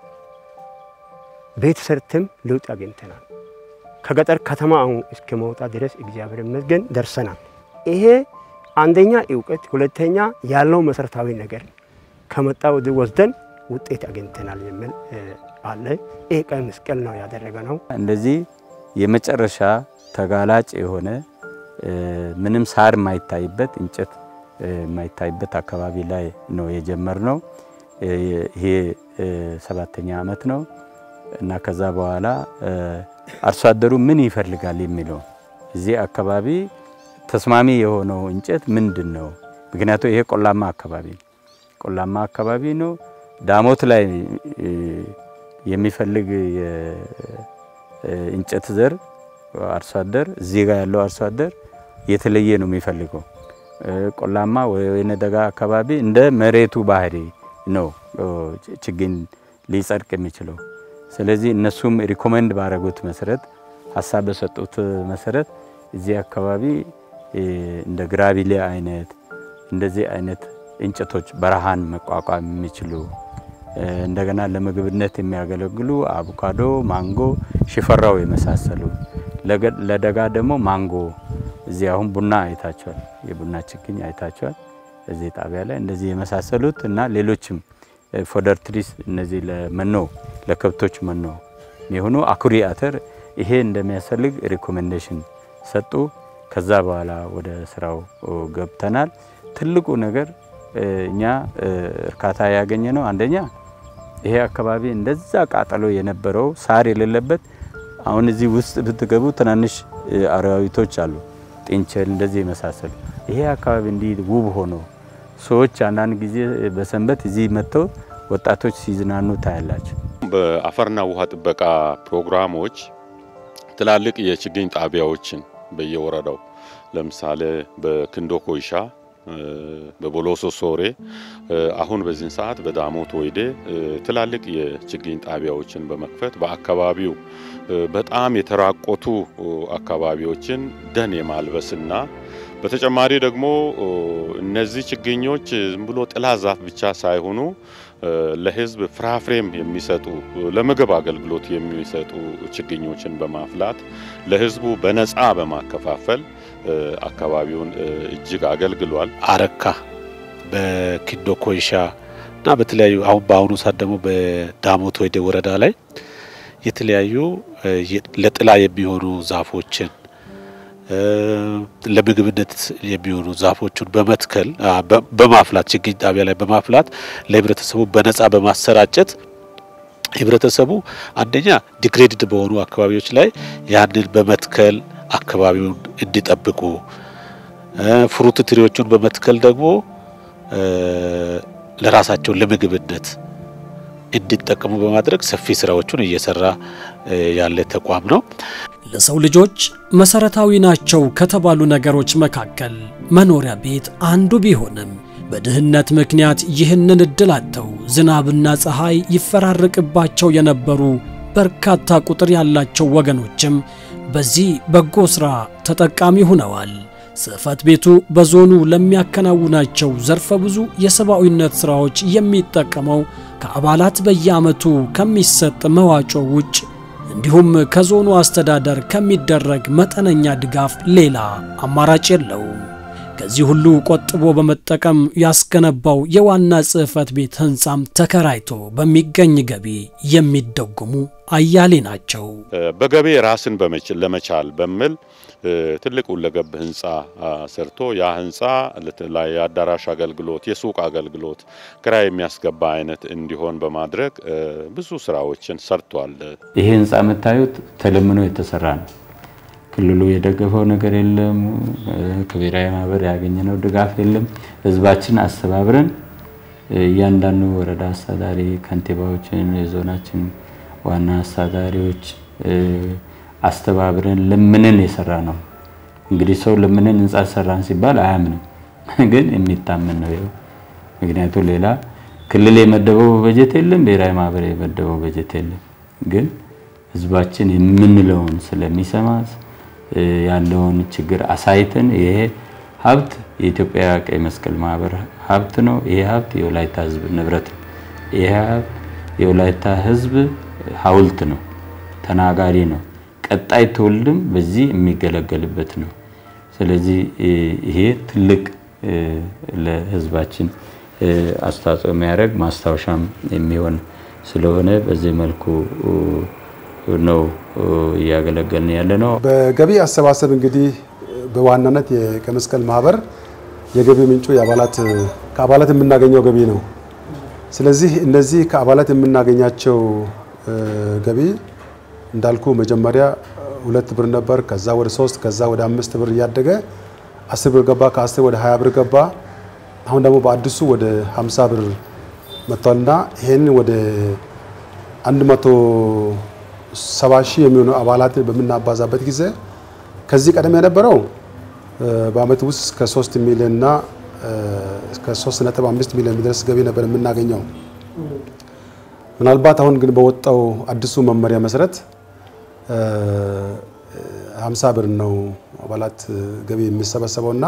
ቤት ሰርተም ለውጥ አግኝተናል። ከገጠር ከተማ አሁን እስከ መውጣት ድረስ እግዚአብሔር ይመስገን ደርሰናል። ይሄ አንደኛ እውቀት፣ ሁለተኛ ያለው መሰረታዊ ነገር ከመጣ ወዲህ ወስደን ውጤት አግኝተናል የሚል አለ። ይህ ቀይ መስቀል ነው ያደረገ ነው። እንደዚህ የመጨረሻ ተጋላጭ የሆነ ምንም ሳር የማይታይበት እንጨት የማይታይበት አካባቢ ላይ ነው የጀመርነው። ይሄ ሰባተኛ ዓመት ነው እና ከዛ በኋላ አርሶ አደሩ ምን ይፈልጋል የሚለው እዚህ አካባቢ ተስማሚ የሆነው እንጨት ምንድን ነው? ምክንያቱም ይሄ ቆላማ አካባቢ ቆላማ አካባቢ ነው። ዳሞት ላይ የሚፈልግ የእንጨት ዘር አርሶ አደር እዚህ ጋር ያለው አርሶ አደር የተለየ ነው የሚፈልገው። ቆላማ ወይነ ደጋ አካባቢ እንደ መሬቱ ባህሪ ነው ችግኝ ሊጸድቅ የሚችለው። ስለዚህ እነሱም ሪኮመንድ ባደረጉት መሰረት ሀሳብ በሰጡት መሰረት እዚህ አካባቢ እንደ ግራቢሌ አይነት እንደዚህ አይነት እንጨቶች በረሃን መቋቋም የሚችሉ እንደገና ለምግብነት የሚያገለግሉ አቮካዶ፣ ማንጎ፣ ሽፈራው የመሳሰሉ ለደጋ ደግሞ ማንጎ እዚህ አሁን ቡና አይታቸዋል፣ የቡና ችግኝ አይታቸዋል እዚህ ጣቢያ ላይ እንደዚህ የመሳሰሉት እና ሌሎችም ፎደር ትሪስ እነዚህ ለመኖ ለከብቶች መኖ የሆኑ አኩሪ አተር ይሄ እንደሚያስፈልግ ሪኮሜንዴሽን ሰጡ። ከዛ በኋላ ወደ ስራው ገብተናል። ትልቁ ነገር እኛ እርካታ ያገኘ ነው። አንደኛ ይሄ አካባቢ እንደዛ ቃጠሎ የነበረው ሳር የሌለበት አሁን እዚህ ውስጥ ብትገቡ ትናንሽ አራዊቶች አሉ፣ ጥንቸል እንደዚህ የመሳሰሉ ይሄ አካባቢ እንዲህ ውብ ሆኖ ሰዎች አንዳንድ ጊዜ በሰንበት እዚህ መጥተው ወጣቶች ሲዝናኑ ታያላቸው። በአፈርና ውሃ ጥበቃ ፕሮግራሞች ትላልቅ የችግኝ ጣቢያዎችን በየወረዳው ለምሳሌ በክንዶ ኮይሻ፣ በቦሎሶ ሶሬ፣ አሁን በዚህን ሰዓት በዳሞት ወይዴ ትላልቅ የችግኝ ጣቢያዎችን በመክፈት በአካባቢው በጣም የተራቆቱ አካባቢዎችን ደን የማልበስና በተጨማሪ ደግሞ እነዚህ ችግኞች ዝም ብሎ ጥላ ዛፍ ብቻ ሳይሆኑ ለሕዝብ ፍራፍሬም የሚሰጡ ለምግብ አገልግሎት የሚሰጡ ችግኞችን በማፍላት ለሕዝቡ በነፃ በማከፋፈል አካባቢውን እጅግ አገልግሏል። አረካ በኪንዶ ኮይሻ እና በተለያዩ አሁን በአሁኑ ሰዓት ደግሞ በዳሞት ወይዴ ወረዳ ላይ የተለያዩ ለጥላ የሚሆኑ ዛፎችን ለምግብነት የሚሆኑ ዛፎቹን በመትከል በማፍላት ችግኝ ጣቢያ ላይ በማፍላት ለህብረተሰቡ በነጻ በማሰራጨት ህብረተሰቡ አንደኛ ዲግሬድድ በሆኑ አካባቢዎች ላይ ያንን በመትከል አካባቢውን እንዲጠብቁ ፍሩት ትሪዎቹን በመትከል ደግሞ ለራሳቸው ለምግብነት እንዲጠቀሙ በማድረግ ሰፊ ስራዎቹን እየሰራ ያለ ተቋም ነው። ለሰው ልጆች መሰረታዊ ናቸው ከተባሉ ነገሮች መካከል መኖሪያ ቤት አንዱ ቢሆንም በድህነት ምክንያት ይህንን እድል አጥተው ዝናብና ፀሐይ ይፈራረቅባቸው የነበሩ በርካታ ቁጥር ያላቸው ወገኖችም በዚህ በጎ ሥራ ተጠቃሚ ሆነዋል። ጽሕፈት ቤቱ በዞኑ ለሚያከናውናቸው ዘርፈ ብዙ የሰብአዊነት ሥራዎች የሚጠቀመው ከአባላት በየዓመቱ ከሚሰጥ መዋጮ ውጭ እንዲሁም ከዞኑ አስተዳደር ከሚደረግ መጠነኛ ድጋፍ ሌላ አማራጭ የለውም። ከዚህ ሁሉ ቆጥቦ በመጠቀም ያስገነባው የዋና ጽሕፈት ቤት ሕንፃም ተከራይቶ በሚገኝ ገቢ የሚደጉሙ አያሌ ናቸው። በገቢ ራስን ለመቻል በሚል ትልቅ ሁለገብ ህንፃ ሰርቶ ያ ህንፃ የአዳራሽ አገልግሎት፣ የሱቅ አገልግሎት፣ ክራይ የሚያስገባ አይነት እንዲሆን በማድረግ ብዙ ስራዎችን ሰርቷል። ይሄ ህንፃ የምታዩት ተለምኖ የተሰራ ነው። ክልሉ የደገፈው ነገር የለም። ከብሔራዊ ማህበር ያገኘነው ድጋፍ የለም። ህዝባችን አስተባብረን እያንዳንዱ ወረዳ አስተዳዳሪ፣ ከንቲባዎችን፣ የዞናችን ዋና አስተዳዳሪዎች አስተባብረን ለምንን የሰራ ነው። እንግዲህ ሰው ለምንን ህንፃ ሰራን ሲባል አያምንም፣ ግን የሚታመን ነው ይኸው። ምክንያቱ ሌላ ክልል የመደበው በጀት የለም፣ ብሔራዊ ማህበር የመደበው በጀት የለም። ግን ህዝባችን የምንለውን ስለሚሰማ ያለውን ችግር አሳይተን ይሄ ሀብት የኢትዮጵያ ቀይ መስቀል ማህበር ሀብት ነው። ይሄ ሀብት የወላይታ ህዝብ ንብረት ነው። ይሄ ሀብት የወላይታ ህዝብ ሀውልት ነው፣ ተናጋሪ ነው። ቀጣይ ትውልድም በዚህ የሚገለገልበት ነው። ስለዚህ ይሄ ትልቅ ለህዝባችን አስተዋጽኦ የሚያደርግ ማስታወሻም የሚሆን ስለሆነ በዚህ መልኩ ነው እያገለገልን ያለ ነው። በገቢ አሰባሰብ እንግዲህ በዋናነት የቀይ መስቀል ማህበር የገቢ ምንጩ የአባላት ከአባላት የምናገኘው ገቢ ነው። ስለዚህ እነዚህ ከአባላት የምናገኛቸው ገቢ እንዳልኩ መጀመሪያ ሁለት ብር ነበር። ከዛ ወደ ሶስት ከዛ ወደ አምስት ብር እያደገ አስር ብር ገባ። ከአስር ወደ ሀያ ብር ገባ። አሁን ደግሞ በአዲሱ ወደ ሀምሳ ብር መጥቷልና ይሄንን ወደ አንድ መቶ ሰባ ሺህ የሚሆኑ አባላት በምናባዛበት ጊዜ ከዚህ ቀደም የነበረው በአመት ውስጥ እስከ ሶስት ሚሊዮን እና እስከ ሶስት ነጥብ አምስት ሚሊዮን የሚደርስ ገቢ ነበር የምናገኘው። ምናልባት አሁን ግን በወጣው አዲሱ መመሪያ መሰረት ሀምሳ ብር ነው አባላት ገቢ የሚሰበሰበው እና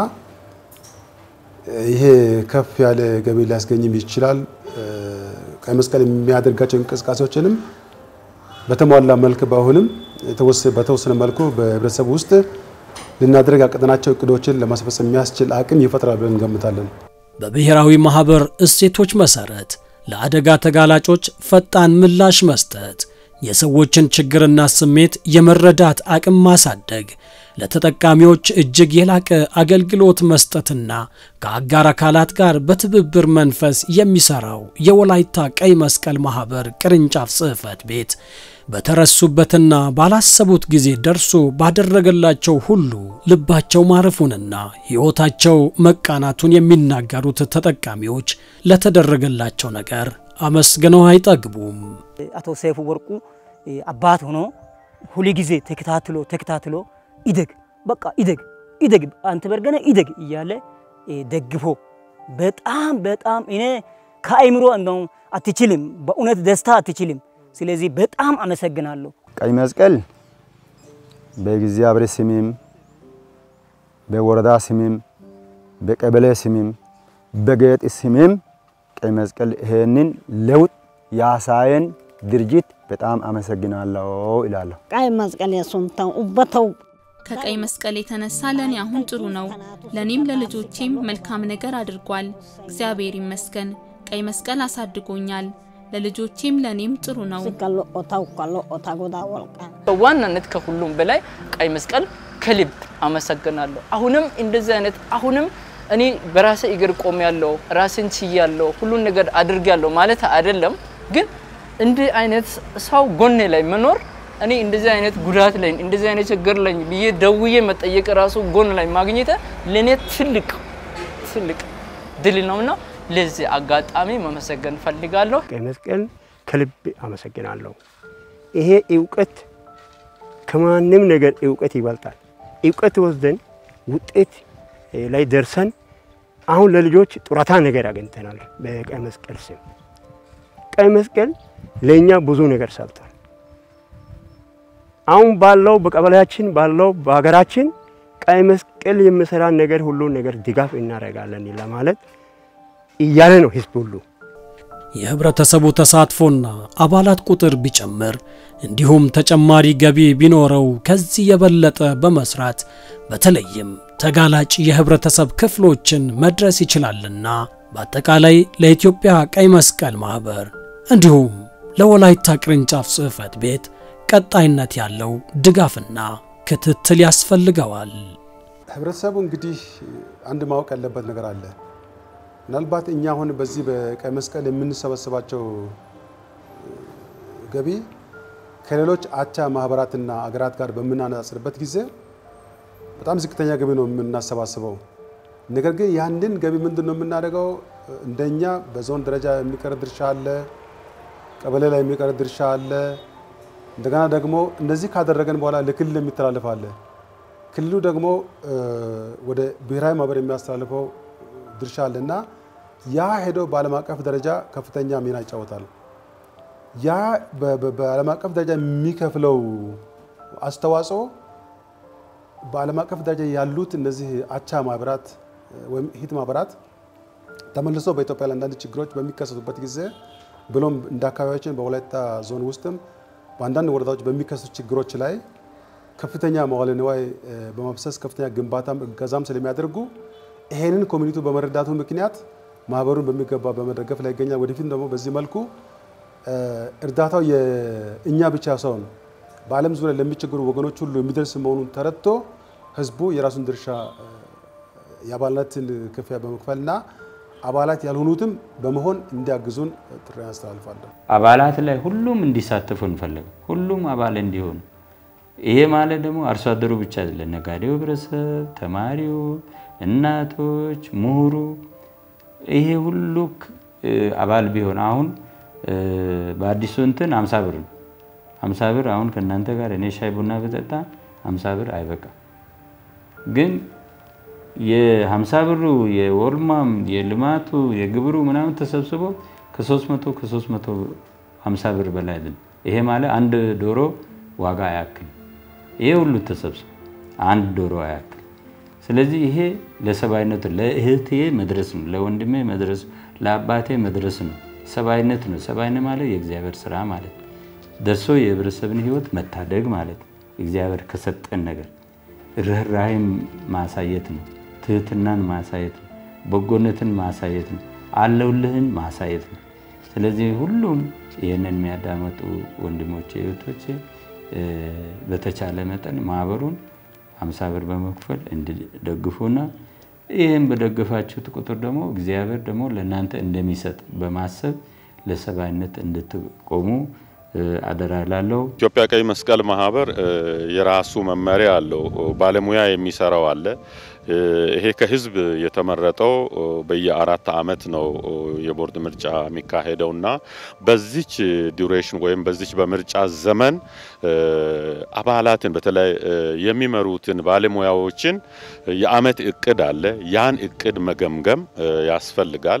ይሄ ከፍ ያለ ገቢ ሊያስገኝም ይችላል። ቀይ መስቀል የሚያደርጋቸው እንቅስቃሴዎችንም በተሟላ መልክ ባይሆንም በተወሰነ መልኩ በህብረተሰቡ ውስጥ ልናደርግ ያቀድናቸው እቅዶችን ለማስፈጸም የሚያስችል አቅም ይፈጥራል ብለን እንገምታለን። በብሔራዊ ማህበር እሴቶች መሰረት ለአደጋ ተጋላጮች ፈጣን ምላሽ መስጠት፣ የሰዎችን ችግርና ስሜት የመረዳት አቅም ማሳደግ፣ ለተጠቃሚዎች እጅግ የላቀ አገልግሎት መስጠትና ከአጋር አካላት ጋር በትብብር መንፈስ የሚሰራው የወላይታ ቀይ መስቀል ማህበር ቅርንጫፍ ጽሕፈት ቤት በተረሱበትና ባላሰቡት ጊዜ ደርሶ ባደረገላቸው ሁሉ ልባቸው ማረፉንና ሕይወታቸው መቃናቱን የሚናገሩት ተጠቃሚዎች ለተደረገላቸው ነገር አመስግነው አይጠግቡም። አቶ ሰይፉ ወርቁ አባት ሆኖ ሁል ጊዜ ተከታትሎ ተከታትሎ ኢደግ በቃ ኢደግ ኢደግ አንተ በርገነ ኢደግ እያለ ደግፎ በጣም በጣም እኔ ከአይምሮ እንደው አትችልም፣ በእውነት ደስታ አትችልም። ስለዚህ በጣም አመሰግናለሁ። ቀይ መስቀል በእግዚአብሔር ስምም በወረዳ ስምም በቀበሌ ስምም በጌጥ ስምም ቀይ መስቀል ይሄንን ለውጥ ያሳየን ድርጅት በጣም አመሰግናለሁ ይላለሁ። ቀይ መስቀል የሱንተን ኡበተው ከቀይ መስቀል የተነሳ ለእኔ አሁን ጥሩ ነው። ለእኔም ለልጆቼም መልካም ነገር አድርጓል። እግዚአብሔር ይመስገን። ቀይ መስቀል አሳድጎኛል። ለልጆቼም ለእኔም ጥሩ ነው። ኦታው ካሎ ኦታ ጎዳ ወልቃ በዋናነት ከሁሉም በላይ ቀይ መስቀል ከልብ አመሰግናለሁ። አሁንም እንደዚህ አይነት አሁንም እኔ በራሴ እግር ቆም ያለው ራሴን ችያለሁ ሁሉን ነገር አድርጋለሁ ማለት አይደለም፣ ግን እንዲህ አይነት ሰው ጎኔ ላይ መኖር እኔ እንደዚህ አይነት ጉዳት ላይ እንደዚህ አይነት ችግር ላይ ብዬ ደውዬ መጠየቅ ራሱ ጎን ላይ ማግኘት ለእኔ ትልቅ ትልቅ ድል ነውና ለዚህ አጋጣሚ መመሰገን ፈልጋለሁ። ቀይ መስቀል ከልብ አመሰግናለሁ። ይሄ እውቀት ከማንም ነገር እውቀት ይበልጣል። እውቀት ወስደን ውጤት ላይ ደርሰን አሁን ለልጆች ጡረታ ነገር አግኝተናል። በቀይ መስቀል ስም ቀይ መስቀል ለእኛ ብዙ ነገር ሰርቷል። አሁን ባለው በቀበሌያችን ባለው በሀገራችን ቀይ መስቀል የሚሰራ ነገር ሁሉ ነገር ድጋፍ እናደርጋለን ለማለት እያለ ነው ህዝብ ሁሉ። የህብረተሰቡ ተሳትፎና አባላት ቁጥር ቢጨምር እንዲሁም ተጨማሪ ገቢ ቢኖረው ከዚህ የበለጠ በመስራት በተለይም ተጋላጭ የህብረተሰብ ክፍሎችን መድረስ ይችላልና በአጠቃላይ ለኢትዮጵያ ቀይ መስቀል ማህበር እንዲሁም ለወላይታ ቅርንጫፍ ጽሕፈት ቤት ቀጣይነት ያለው ድጋፍና ክትትል ያስፈልገዋል። ህብረተሰቡ እንግዲህ አንድ ማወቅ ያለበት ነገር አለ። ምናልባት እኛ አሁን በዚህ በቀይ መስቀል የምንሰበስባቸው ገቢ ከሌሎች አቻ ማህበራትና አገራት ጋር በምናነጻጽርበት ጊዜ በጣም ዝቅተኛ ገቢ ነው የምናሰባስበው። ነገር ግን ያንን ገቢ ምንድን ነው የምናደርገው? እንደኛ በዞን ደረጃ የሚቀር ድርሻ አለ፣ ቀበሌ ላይ የሚቀር ድርሻ አለ። እንደገና ደግሞ እንደዚህ ካደረገን በኋላ ለክልል የሚተላለፍ አለ። ክልሉ ደግሞ ወደ ብሔራዊ ማህበር የሚያስተላልፈው ድርሻ አለ እና ያ ሄዶ በዓለም አቀፍ ደረጃ ከፍተኛ ሚና ይጫወታል። ያ በዓለም አቀፍ ደረጃ የሚከፍለው አስተዋጽኦ በዓለም አቀፍ ደረጃ ያሉት እነዚህ አቻ ማህበራት ወይም ሂት ማህበራት ተመልሶ በኢትዮጵያ ላይ አንዳንድ ችግሮች በሚከሰቱበት ጊዜ ብሎም እንደ አካባቢያችን በወላይታ ዞን ውስጥም በአንዳንድ ወረዳዎች በሚከሰቱ ችግሮች ላይ ከፍተኛ መዋዕለ ንዋይ በማፍሰስ ከፍተኛ ግንባታም እገዛም ስለሚያደርጉ ይሄንን ኮሚኒቲው በመረዳቱ ምክንያት ማህበሩን በሚገባ በመደገፍ ላይ ይገኛል። ወደፊት ደግሞ በዚህ መልኩ እርዳታው የእኛ ብቻ ሳይሆን በዓለም ዙሪያ ለሚቸገሩ ወገኖች ሁሉ የሚደርስ መሆኑን ተረድቶ ህዝቡ የራሱን ድርሻ የአባልነትን ክፍያ በመክፈልና አባላት ያልሆኑትም በመሆን እንዲያግዙን ጥሪ ያስተላልፋለሁ። አባላት ላይ ሁሉም እንዲሳተፉ እንፈልግ፣ ሁሉም አባል እንዲሆኑ። ይሄ ማለት ደግሞ አርሶ አደሩ ብቻ አይደለም፣ ነጋዴው ህብረተሰብ፣ ተማሪው፣ እናቶች፣ ምሁሩ ይሄ ሁሉ አባል ቢሆን አሁን በአዲሱ እንትን አምሳ ብር ነው። አምሳ ብር አሁን ከእናንተ ጋር እኔ ሻይ ቡና ብጠጣ አምሳ ብር አይበቃም። ግን የሀምሳ ብሩ የወልማም የልማቱ የግብሩ ምናምን ተሰብስቦ ከ300 ከ350 ብር በላይ አይደለም። ይሄ ማለት አንድ ዶሮ ዋጋ አያክል። ይሄ ሁሉ ተሰብስቦ አንድ ዶሮ አያክል። ስለዚህ ይሄ ለሰብአዊነቱ ለእህቴ መድረስ ነው፣ ለወንድሜ መድረስ፣ ለአባቴ መድረስ ነው። ሰብአዊነት ነው። ሰብአዊነት ማለት የእግዚአብሔር ስራ ማለት ደርሶ የህብረተሰብን ህይወት መታደግ ማለት እግዚአብሔር ከሰጠን ነገር ርኅራኄን ማሳየት ነው። ትህትናን ማሳየት ነው። በጎነትን ማሳየት ነው። አለውልህን ማሳየት ነው። ስለዚህ ሁሉም ይህንን የሚያዳመጡ ወንድሞቼ እህቶቼ በተቻለ መጠን ማህበሩን አምሳ ብር በመክፈል እንዲደግፉና ይህም በደገፋችሁት ቁጥር ደግሞ እግዚአብሔር ደግሞ ለእናንተ እንደሚሰጥ በማሰብ ለሰብአዊነት እንድትቆሙ አደራ ላለው ኢትዮጵያ ቀይ መስቀል ማህበር የራሱ መመሪያ አለው። ባለሙያ የሚሰራው አለ። ይሄ ከህዝብ የተመረጠው በየአራት አመት ነው የቦርድ ምርጫ የሚካሄደው እና በዚች ዱሬሽን ወይም በዚች በምርጫ ዘመን አባላትን በተለይ የሚመሩትን ባለሙያዎችን የአመት እቅድ አለ። ያን እቅድ መገምገም ያስፈልጋል።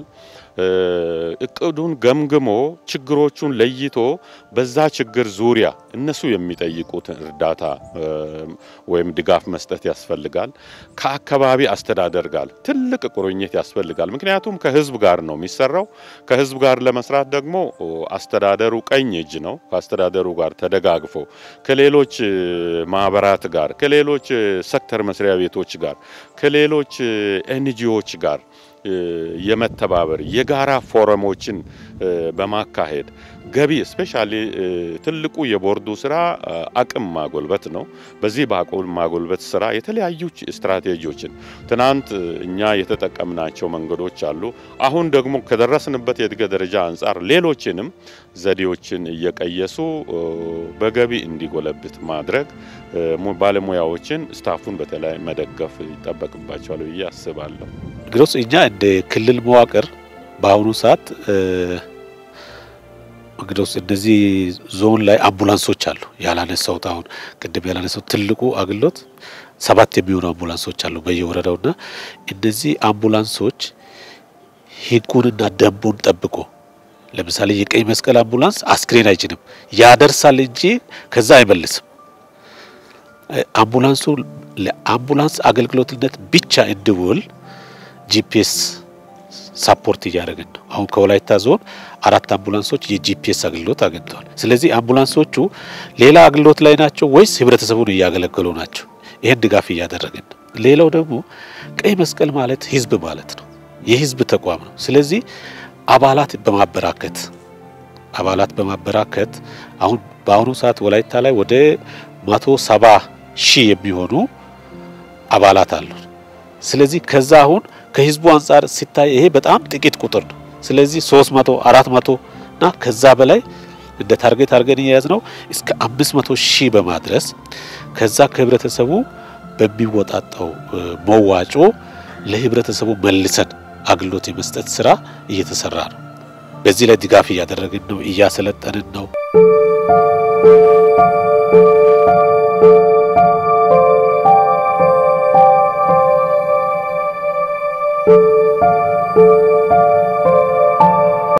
እቅዱን ገምግሞ ችግሮቹን ለይቶ በዛ ችግር ዙሪያ እነሱ የሚጠይቁትን እርዳታ ወይም ድጋፍ መስጠት ያስፈልጋል። ከአካባቢ አስተዳደር ጋር ትልቅ ቁርኝት ያስፈልጋል። ምክንያቱም ከህዝብ ጋር ነው የሚሰራው። ከህዝብ ጋር ለመስራት ደግሞ አስተዳደሩ ቀኝ እጅ ነው። ከአስተዳደሩ ጋር ተደጋግፎ ከሌሎች ማህበራት ጋር፣ ከሌሎች ሴክተር መስሪያ ቤቶች ጋር፣ ከሌሎች ኤንጂዎች ጋር የመተባበር የጋራ ፎረሞችን በማካሄድ ገቢ ስፔሻሊ ትልቁ የቦርዱ ስራ አቅም ማጎልበት ነው። በዚህ በአቅም ማጎልበት ስራ የተለያዩ ስትራቴጂዎችን ትናንት እኛ የተጠቀምናቸው መንገዶች አሉ። አሁን ደግሞ ከደረስንበት የእድገት ደረጃ አንጻር ሌሎችንም ዘዴዎችን እየቀየሱ በገቢ እንዲጎለብት ማድረግ ባለሙያዎችን ስታፉን በተለይ መደገፍ ይጠበቅባቸዋል ብዬ አስባለሁ። እንግዲህ እኛ እንደ ክልል መዋቅር በአሁኑ ሰዓት እንግዲህ እነዚህ ዞን ላይ አምቡላንሶች አሉ። ያላነሳሁት አሁን ቅድም ያላነሳሁት ትልቁ አገልግሎት ሰባት የሚሆኑ አምቡላንሶች አሉ በየወረዳውና እነዚህ አምቡላንሶች ሕጉንና ደንቡን ጠብቆ ለምሳሌ የቀይ መስቀል አምቡላንስ አስክሬን አይጭንም፣ ያደርሳል እንጂ ከዛ አይመልስም። አምቡላንሱ ለአምቡላንስ አገልግሎትነት ብቻ እንዲውል ጂፒኤስ ሳፖርት እያደረግን ነው። አሁን ከወላይታ ዞን አራት አምቡላንሶች የጂፒኤስ አገልግሎት አግኝተዋል። ስለዚህ አምቡላንሶቹ ሌላ አገልግሎት ላይ ናቸው ወይስ ህብረተሰቡን እያገለገሉ ናቸው? ይህን ድጋፍ እያደረግን ነው። ሌላው ደግሞ ቀይ መስቀል ማለት ህዝብ ማለት ነው፣ የህዝብ ተቋም ነው። ስለዚህ አባላት በማበራከት አባላት በማበራከት አሁን በአሁኑ ሰዓት ወላይታ ላይ ወደ መቶ ሰባ ሺህ የሚሆኑ አባላት አሉ። ስለዚህ ከዛ አሁን ከህዝቡ አንጻር ሲታይ ይሄ በጣም ጥቂት ቁጥር ነው። ስለዚህ 300 400 እና ከዛ በላይ እንደ ታርጌት አድርገን እየያዝ ነው እስከ 500 ሺህ በማድረስ ከዛ ከህብረተሰቡ በሚወጣጣው መዋጮ ለህብረተሰቡ መልሰን አገልግሎት የመስጠት ስራ እየተሰራ ነው። በዚህ ላይ ድጋፍ እያደረግን ነው፣ እያሰለጠንን ነው።